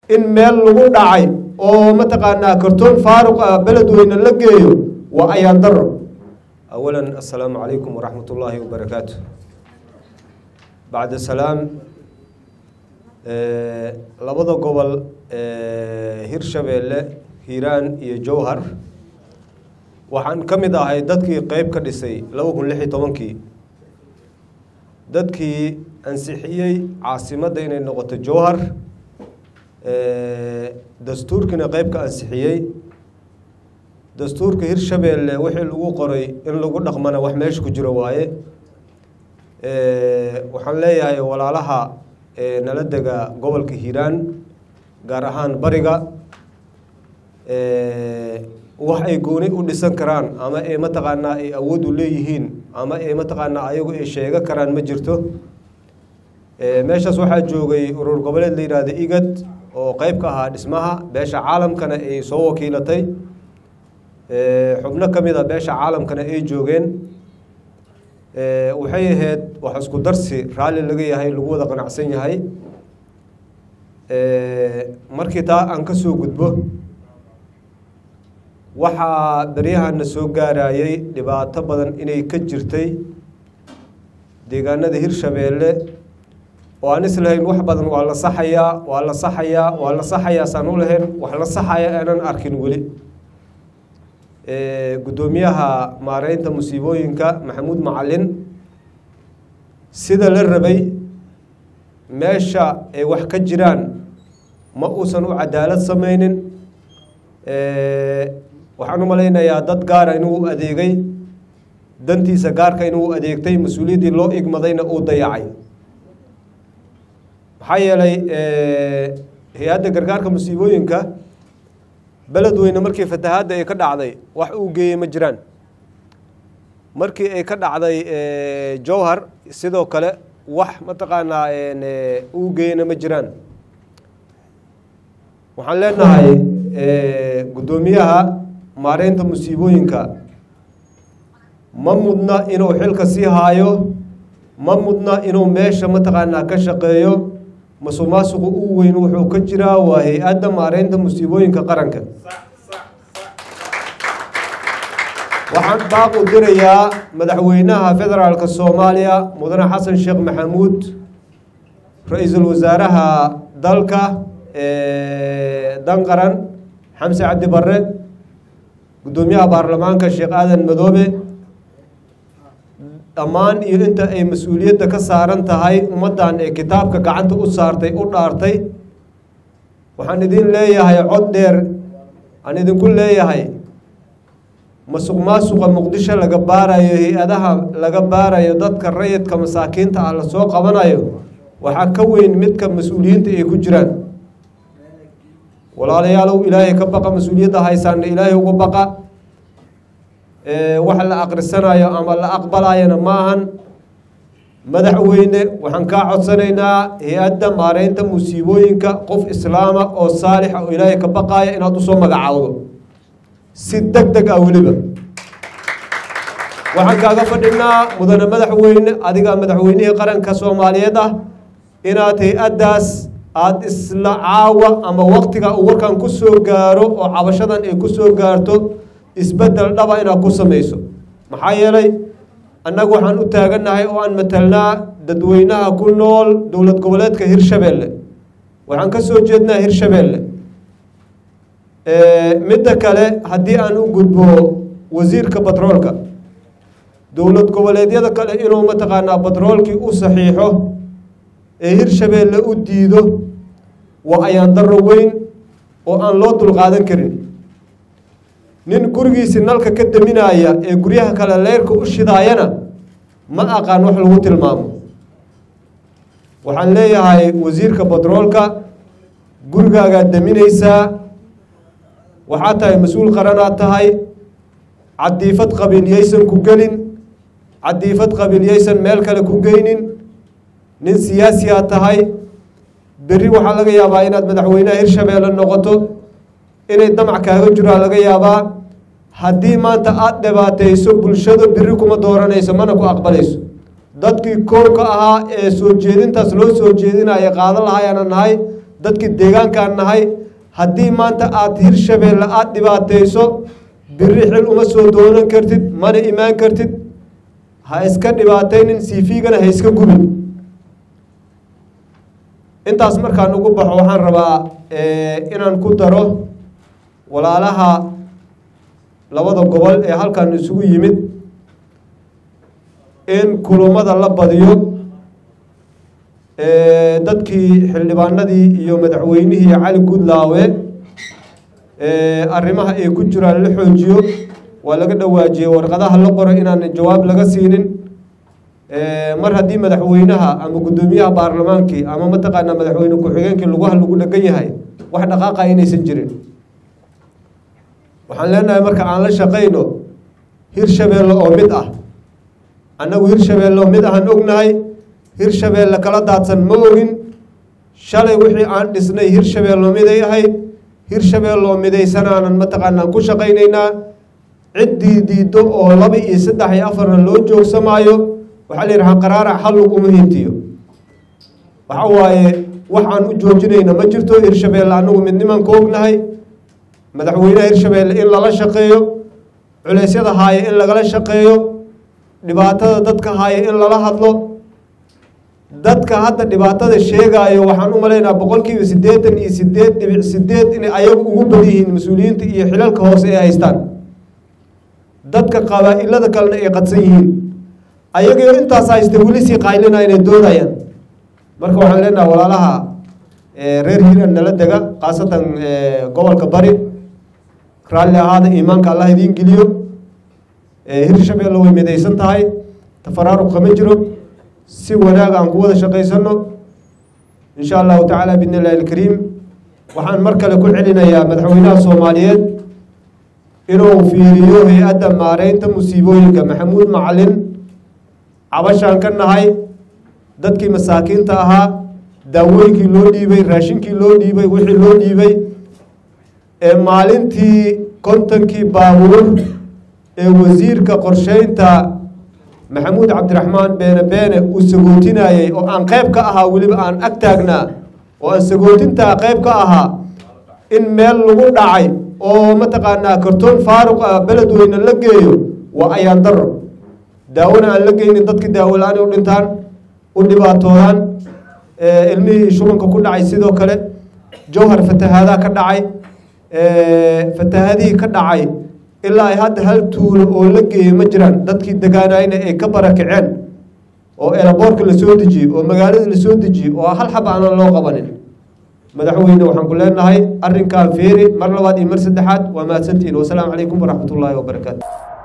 in meel lagu dhacay oo mataqaanaa kartoon faaruq ah beledweyne la geeyo waa ayaan daro awalan assalaamu calaykum waraxmat ullaahi wabarakaatu bacda salaam labada gobol hirshabeelle hiiraan iyo jowhar waxaan ka mid ahay dadkii qeyb ka dhisay laba kun lix iyo tobankii dadkii ansixiyey caasimadda inay noqoto jowhar dastuurkiina qeyb ka ansixiyey dastuurka hirshabeelle wixii lagu qoray in lagu dhaqmana wax meesha ku jiro waaye waxaan leeyahay walaalaha nala dega gobolka hiiraan gaar ahaan bariga wax ay gooni u dhisan karaan ama ay mataqaanaa ay awood u leeyihiin ama ay mataqaanaa ayagu ay sheego karaan ma jirto meeshaas waxaa joogay urur goboleed la yidhaahda igad oo qeyb ka ahaa dhismaha beesha caalamkana ay soo wakiilatay xubno ka mid a beesha caalamkana ay joogeen waxay ahayd wax isku darsi raalli laga yahay lagu wada qanacsan yahay markii taa aan ka soo gudbo waxaa beryahana soo gaarayay dhibaato badan inay ka jirtay deegaanada hirshabeelle oo aan islahayn wax badan waa la saxayaa waa la saxayaa waa la saxayaa saan u lahayn wax la saxaya aanan arkin weli guddoomiyaha maareynta musiibooyinka maxamuud macalin sida la rabay meesha ay wax ka jiraan ma uusan u cadaalad sameynin waxaan u malaynayaa dad gaara inuu adeegay dantiisa gaarka inuu adeegtay mas-uuliyaddii loo igmadayna uu dayacay maxaa yeelay hay-adda gargaarka musiibooyinka beledweyne markii fatahaadda ay ka dhacday wax uu geeyey ma jiraan markii ay ka dhacday jowhar sidoo kale wax mataqaanaa uu geeyena ma jiraan waxaan leenahay guddoomiyaha maareynta musiibooyinka ma mudna inuu xilka sii haayo ma mudna inuu meesha mataqaanaa ka shaqeeyo masuq maasuqu u weyn wuxuu ka jiraa waa hay-adda maareynta musiibooyinka qaranka waxaan baaq u dirayaa madaxweynaha federaalka soomaaliya mudane xasan sheekh maxamuud ra-iisul wasaaraha dalka dan qaran xamse cabdi barre guddoomiyaha baarlamaanka sheekh aadan madoobe dhammaan iyo inta ay mas-uuliyadda ka saaran tahay ummaddan ee kitaabka gacanta u saartay u dhaartay waxaan idin leeyahay cod dheer aan idinku leeyahay masuq maasuqa muqdisho laga baarayo hay-adaha laga baarayo dadka rayidka masaakiinta ah lasoo qabanayo waxaa ka weyn midka mas-uuliyiinta ay ku jiraan walaalayaalow ilaahay ka baqa mas-uuliyadda haysaana ilaahay uga baqa wax la aqrisanayo ama la aqbalayana ma ahan madaxweyne waxaan kaa codsanaynaa hay-adda maareynta musiibooyinka qof islaama oo saalixa oo ilaahay ka baqaaya inaad usoo magacaawdo si deg deg ah weliba waxaan kaaga fadhinaa mudane madaxweyne adigaa madaxweynihii qaranka soomaaliyeed ah inaad hay-addaas aada isla caawa ama waktiga uu warkan ku soo gaaro oo cabashadan ay ku soo gaarto isbeddel dhaba inaad ku samayso maxaa yeelay annagu waxaan u taagannahay oo aan matalnaa dadweynaha ku nool dowlad goboleedka hirshabeelle waxaan ka soo jeednaa hirshabeelle midda kale haddii aan u gudbo wasiirka batroolka dowlad goboleedyada kale inuu mataqaanaa batroolkii u saxiixo ee hirshabeelle u diido waa ayaan darro weyn oo aan loo dulqaadan karin nin gurigiisi nalka ka daminaya ee guryaha kale leyrka u shidaayana ma aqaan wax lagu tilmaamo waxaan leeyahay wasiirka batroolka gurigaagaad daminaysaa waxaa tahay mas-uul qaranaad tahay cadiifad qabiilyaysan ku gelin cadiifad qabiilyaysan meel kale ku geynin nin siyaasiyaa tahay berri waxaa laga yaabaa inaad madaxweynaha hirshabeelle noqoto inay damac kaaga jiraa laga yaabaa haddii maanta aada dhibaatayso bulshada berri kuma dooranayso mana ku aqbalayso dadkii kow ka ahaa ee soo jeedintaas loo soo jeedinaya qaadan lahayaana nahay dadkii deegaankaan nahay haddii maanta aada hirshabeelle aada dhibaatayso biri xil uma soo doonan kartid mana imaan kartid ha iska dhibaataynin cv-gana ha iska gubin intaas markaan ugu baxo waxaan rabaa inaan ku daro walaalaha labada gobol ee halkan isugu yimid in kulumada la badiyo dadkii xildhibaanadii iyo madaxweynihii cali guudlaawe arrimaha ay ku jiraan la xoojiyo waa laga dhawaajiyey warqadaha la qoro inaan jawaab laga siinin mar haddii madaxweynaha ama guddoomiyaha baarlamaankii ama mataqaanaa madaxweyne ku-xigeenkii lugaha lagu dhegan yahay wax dhaqaaqa inaysan jirin waxaan leenahay marka aan la shaqayno hirshabeelle oo mid ah annagu hirshabeelle oo mid ahaan ognahay hirshabeelle kala daadsan ma ogin shalay wixii aan dhisnay hirshabeelle miday ahayd hirshabeelle oo midaysanaanan mataqaanaan ku shaqaynaynaa ciddii diiddo oo laba iyo saddex iyo afarna loo joogsamaayo waxaa la yidhahaa qaraarac hallug uma hintiyo waxa waaye wax aan u joojinayna ma jirto hirshabeelle annagu midnimaan ka ognahay madaxweynaha hirshabeelle in lala shaqeeyo culeysyada haaya in lagala shaqeeyo dhibaatada dadka haaya in lala hadlo dadka hadda dhibaatada sheegaayo waxaan u malaynaa boqolkiiba siddeetan iyo sideed dhibic sideed inay ayagu ugu bad yihiin mas-uuliyiinta iyo xilalka hoose ay haystaan dadka qabaa-ilada kalena ay qadsan yihiin ayagio intaas haysta weli sii qaylina inay doodayaan marka waxaan leenaha walaalaha reer hiiran nala dega khaasatan gobolka bari raalli ahaada iimaanka allah idiin geliyo hirshabeelle way midaysan tahay tafaraaruq kama jiro si wanaag aan ku wada shaqaysano insha allahu tacaala bidni illahi alkariim waxaan mar kale ku celinayaa madaxweynaha soomaaliyeed inuu fiiriyo hay-adda maareynta musiibooyinka maxamuud macalin cabashaan ka nahay dadkii masaakiinta ahaa daawooyinkii loo dhiibay raashinkii loo dhiibay wixii loo dhiibay ee maalintii kontonkii baabuur ee wasiirka qorsheynta maxamuud cabdiraxmaan beene beene uu sagootinayey oo aan qayb ka ahaa weliba aan ag taagnaa oo aan sagootintaa qayb ka ahaa in meel lagu dhacay oo mataqaanaa kartoon faaruq ah beledweyne la geeyo waa ayaan daro daawona aan la geynin dadkii daawo la-aan u dhintaan u dhibaatoodaan ilmihii shubanka ku dhacay sidoo kale jowhar fatahaadaa ka dhacay fatahadihii ka dhacay ilaa ay hadda hal tuulo oo la geeyey ma jiraan dadkii degaanayna ay ka barakaceen oo eelaboorka lasoo dejiyey oo magaalada lasoo dejiyey oo hal xab aanan loo qabanin madaxweyne waxaan ku leenahay arrinkan fiiri mar labaad iyo mar saddexaad waa mahadsantihiin wasalaamu calaykum waraxmat ullaahi wabarakaatu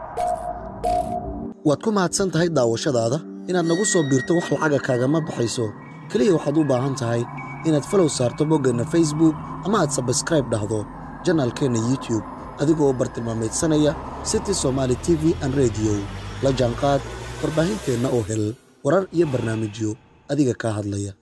waad ku mahadsan tahay daawashadaada inaad nagu soo biirto wax lacaga kaagama baxayso keliya waxaad u baahan tahay inaad falow saarto boggeenna facebook ama aad sabskraib dhahdo janaalkeenna youtube adigoo u bartilmaamaydsanaya city somaali t v an rediyo la jaanqaad warbaahinteenna oo hel warar iyo barnaamijyo adiga kaa hadlaya